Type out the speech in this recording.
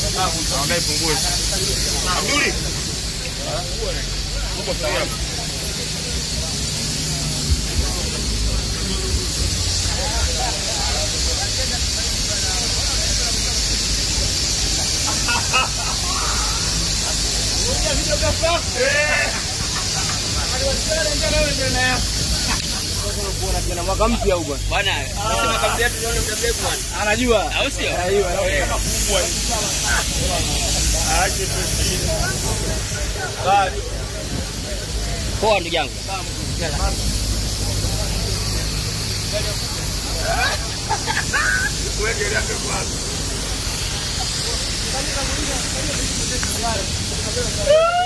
Naomba ipungue. Abduli. Uko sawa. mwaka mpya huu bwana. Bwana, nasema kabla yetu tuone muda mrefu bwana. Anajua. Au sio? Anajua. Poa ndugu yangu. Wewe